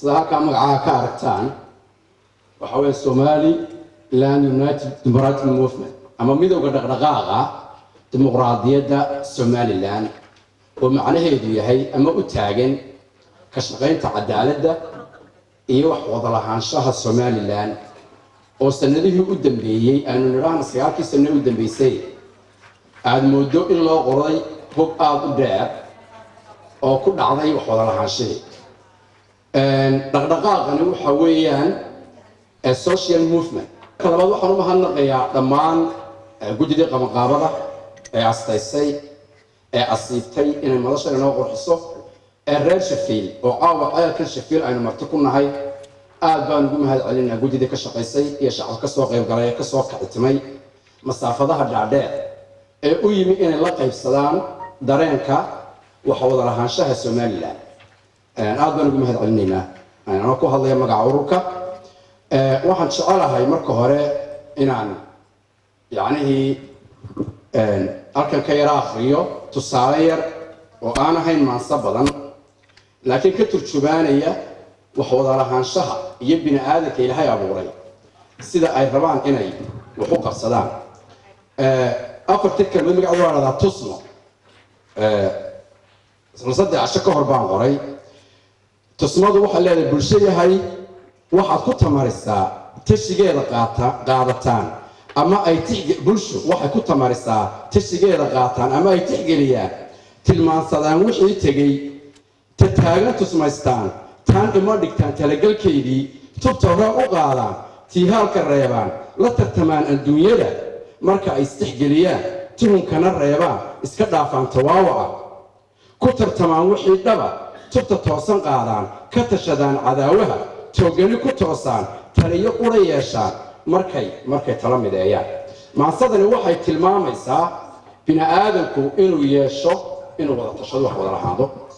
sida halkaa magacaha ka aragtaan waxa weeye somali land united democratic movement ama midowda dhaqdhaqaaqa dimuqraadiyadda somalilan oo macnaheedu yahay ama u taagan ka shaqaynta cadaaladda iyo wax wada lahaanshaha somalilan oo sanadihii u dambeeyey aanu nidhaahna sagaalkii sano u dambeysay aada moodo in loo qoray hog aada u dheer oo ku dhacday wax wada lahaanshihii dhaqdhaqaaqani waxa weeyaan social movement ka labaad waxaan u mahadnaqayaa dhammaan guddidii qabanqaabada ee astaysay ee asiibtay inay madashan inoo qurxiso ee reer shafiil oo caawa ceelkan shafiil aynu marti ku nahay aad baan ugu mahad celinaa guddidii ka shaqaysay iyo shacab ka soo qayb galay ee kasoo kacitimay masaafadaha dhaadheer ee u yimi inay la qaybsadaan dareenka waxa wada lahaanshaha somalilan aad baan ugu mahad celinaynaa anoo ku hadlaya magaca ururka waxaan jecelahay marka hore inaan yacnihii halkan ka yara akriyo tusaale yar oo aan ahayn maanso badan laakiin ka turjubaanaya wax wada lahaanshaha iyo bini aadanka ilaahay abuuray sida ay rabaan inay wax u qabsadaan afartii kelmad magacdu waa dhahdaa tusno isla saddex casho ka hor baan qoray tusmadu waxaa leedahay bulsho yahay waxaad ku tamarisaa tashigeeda qaata qaadataan ama ay bulsho waxay ku tamarisaa tashigeeda qaataan ama ay tixgeliyaan tilmaansadaan wixii tegey ta taagna tusmaystaan taan dhimo dhigtaan talagelkeydii tubta hore u qaadaan tiihaalka reebaan la tartamaan adduunyada marka ay istixgeliyaan tuhunkana reebaan iska dhaafaan tawaawaca ku tartamaan wixii dhaba tubta toosan qaadaan ka tashadaan cadaawaha toogani ku toosaan taliyo qura yeeshaan markay markay tala mideeyaan maansadani waxay tilmaamaysaa bini aadanku inuu yeesho inuu wada tashado wax wada lahaado